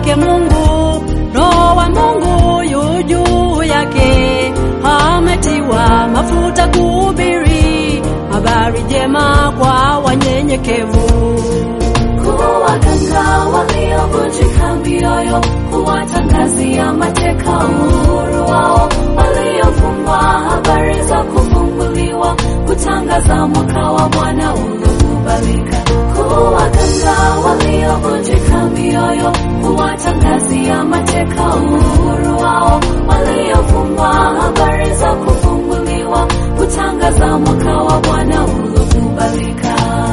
wake Mungu, Roho wa Mungu yu juu yake, ametiwa mafuta kuhubiri habari njema kwa wanyenyekevu. kuwaganga waliovunjika mioyo, kuwatangazia mateka uhuru wao, waliofungwa habari za kufunguliwa, kutangaza mwaka wa Bwana uliokubalika. Kuwaganga waliovunjika mioyo, kuwatangazia mateka uhuru wao, waliofungwa habari za kufunguliwa, kutangaza mwaka wa Bwana uliokubalika.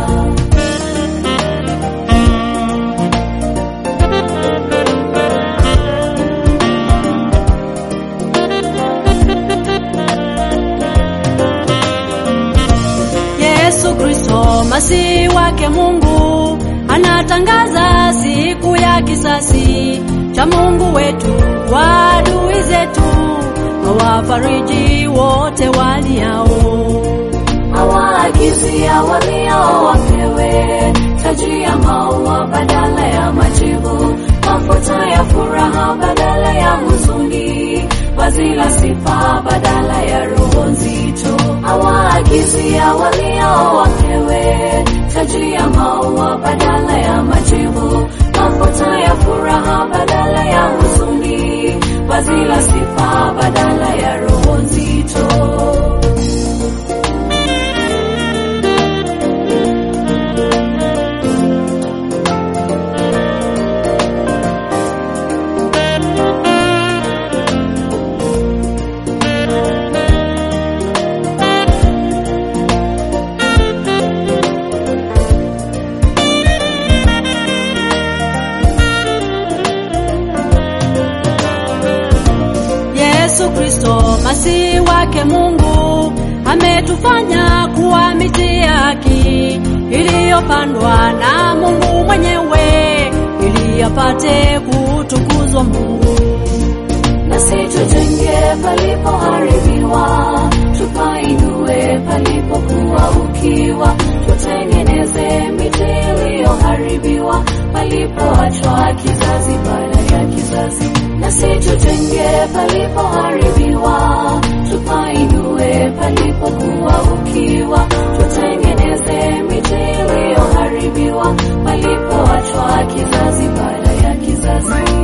Yesu Kristo masihi wake Mungu anatangaza siku ya kisasi cha Mungu wetu kwa adui zetu, awafariji wote waliao. awaagizia waliao wapewe taji ya maua badala ya majivu, mafuta ya furaha badala ya huzuni, vazi la sifa badala ya roho nzito. Awaagizia waliao wapewe taji ya maua badala ya majivu, mafuta ya furaha badala ya huzuni, vazi la sifa badala ya roho nzito. Yesu Kristo masihi wake Mungu ametufanya kuwa miti ya haki iliyopandwa na Mungu mwenyewe ili apate kutukuzwa Mungu. nasi tujenge palipoharibiwa, tupainue palipokuwa ukiwa, tutengeneze miti iliyoharibiwa, palipoachwa kizazi baada ya kizazi. Nasi tujenge palipoharibiwa, tupainue palipokuwa ukiwa, tutengeneze miti iliyoharibiwa, palipoachwa kizazi baada ya kizazi.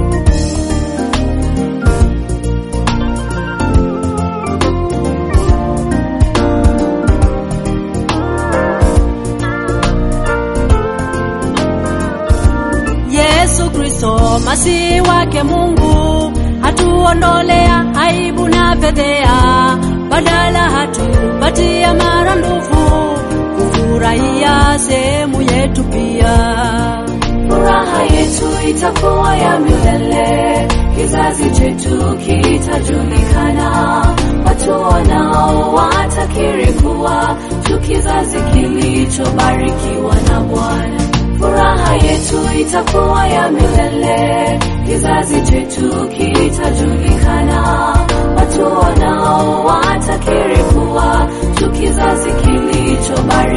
Yesu Kristo masihi wake Mungu hatuondolea aibu na fedhea, badala hatupatia maradufu kufurahia sehemu yetu pia. Furaha yetu itakuwa ya milele, kizazi chetu kitajulikana. Watu wanao watakiri kuwa tu kizazi kilichobarikiwa na Bwana. Furaha yetu itakuwa ya milele, kizazi chetu kitajulikana. Watu wanao watakiri kuwa tu kizazi kilichobarikiwa